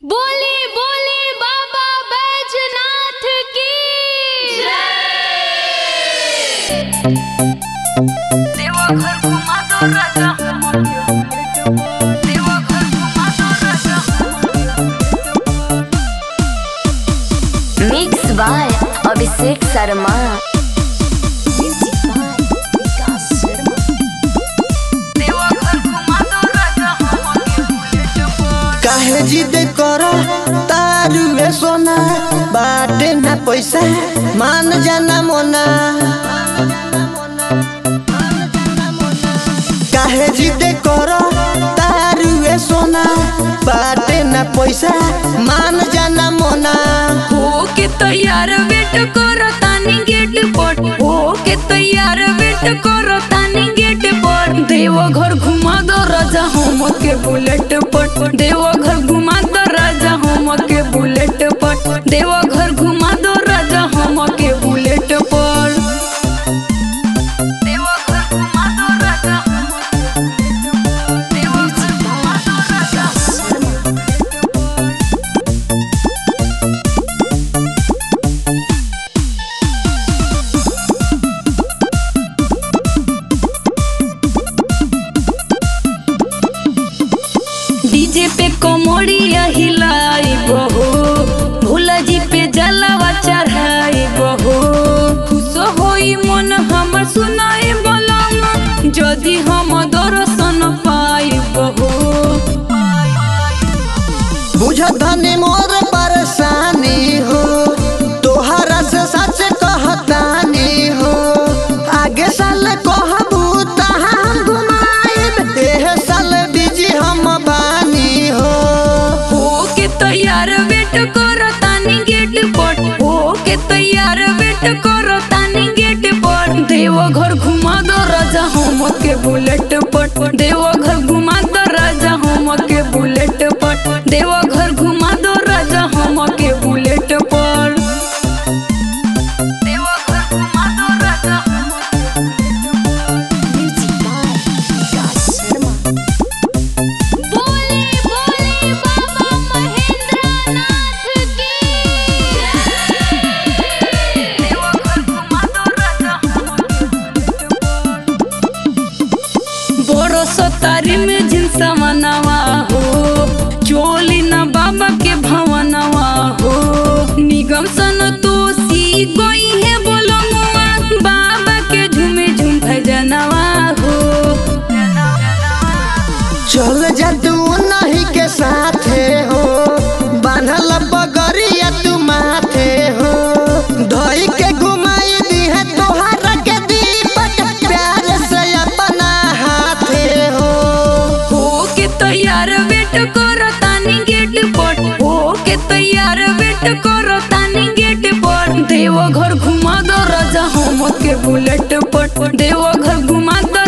बोली बोली बाबा बैजनाथ की देवघर घुमा दो राजा देवघर घुमा दो राजा मिक्स बाय अभिषेक शर्मा देवघर घुमा दो राजा काहे जिद कर तारू ए सोना बाटे ना पैसा मान जाना मोना काहे जिद कर तारू ए सोना बाटे ना पैसा मान जाना मोना हो के तैयार वेट करो तानी गेट पर हो के तैयार वेट करो तानी गेट पर देवघर घुमा दो राजा हम के बुलेट पर देवघर घुमा दो राजा हम के बुलेट पर देवघर घुमा दो राजा हम के बुलेट पर देवघर घुमा दो राजा देवघर घुमा दो राजा डीजे पे कोमोड़िया हिलाई बहो भोला जी पे जलावा चढ़ाई बहो खुश होई मन हमर सुनाई बोलम जदि हम दर्शन पाई बहो बुझतनी मोर परेशानी हो तोहरा से सच कहतानी हो आगे साल कहबू तहाँ घुमाइब एह साल बिजी हम बानी हो हो के तैयार वेट करो तानी गेट पर हो के तैयार वेट करो तानी गेट पर देवघर घुमा दो राजा हम के बुलेट पर देवघर घुमा दो राजा हम के बुलेट पर देवघर घुमा दो राजा हम के बुलेट पर देवघर घुमा दो राजा बोली बोली बाबा महेंद्रनाथ की देवघर घुमा दो राजा बरस तारी में जिनसा मनवा हो चोली न बाबा के भवनवा हो निगम सन तो सी गई है बोलो मुआ बाबा के झूमे झूम भजनवा हो चल जा तू नहीं के साथे हो बांधल पगड़िया तू माथे हो धोई के घुमाई दी है तोहरा के दीपक प्यार से अपना हाथे हो हो के तैयार वेट करो तानी गेट पर हो के तैयार वेट करो तानी गेट पर देवघर घुमा दो राजा हम के बुलेट पर देवघर घुमा दो